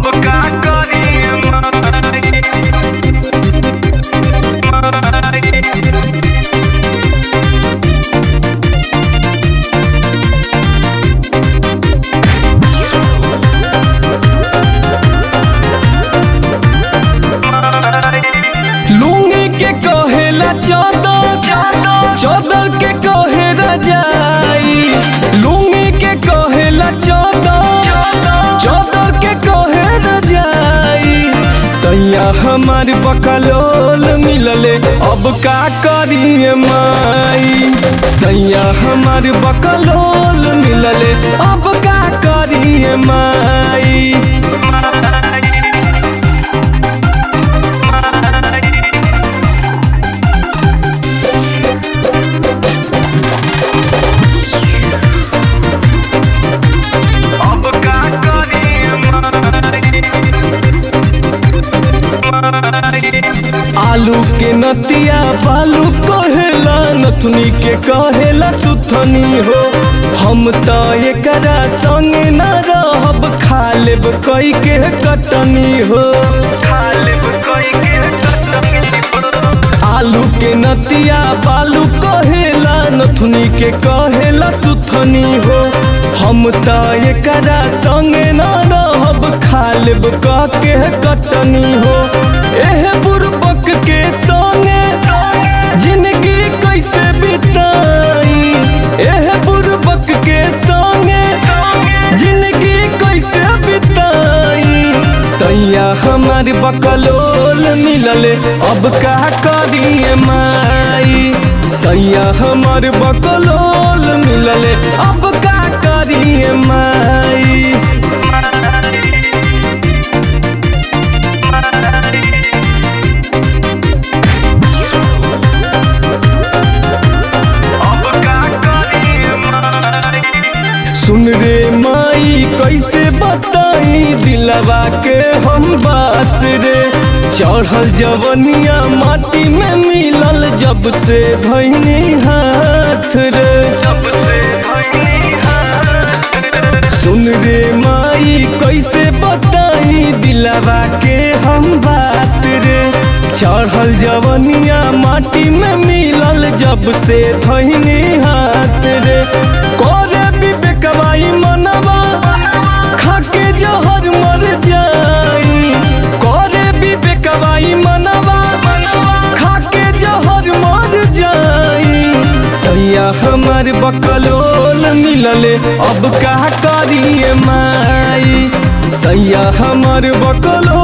अब का करिए लुंगी के कहेला चादर चादर के कहे रजाई लुंगी के कहेला चादर चादर के कहे रजाई सैया हमार बकलोल मिलले अब का करिए माई सैया हमार बकलोल मिलले अब का करिए माई अब का करिए आलू के नतिया बालू कहेला नथुनी के कहेला सुथनी हो हम त एकरा संगे न रहब खा लेब कई के कटनी हो खालिब कोई के आलू के नतिया बालू कहेला नथुनी के कहेला सुथनी हो हम त एकरा संगे न रहब खा लेब क के कटनी हो एह बुरबक के संगे जिंदगी कैसे बिताई एह बुरबक के संगे जिंदगी कैसे बिताई सैया हमार बकलोल मिलले अब का करिए माई सैया हमार बकलोल मिलले अब का करिए माई अब का करिए सुन रे माई कैसे बताई दिलवा के हम बात रे चढ़ल जवनिया माटी में मिलल जब से भैनी हाथ रे जब से भइनी हाथ सुन रे माई कैसे बताई दिलवा के हम बात रे चढ़ल जवनिया माटी में मिलल जब से धैनी हाथ रे करे विवेकवाई मनवा खाके जहर मर जाई करे विवेकवाई मनवा खाके जहर मर जाई सैया हमार बकलोल मिलले अब का करिए माई सैया हमार बकलोल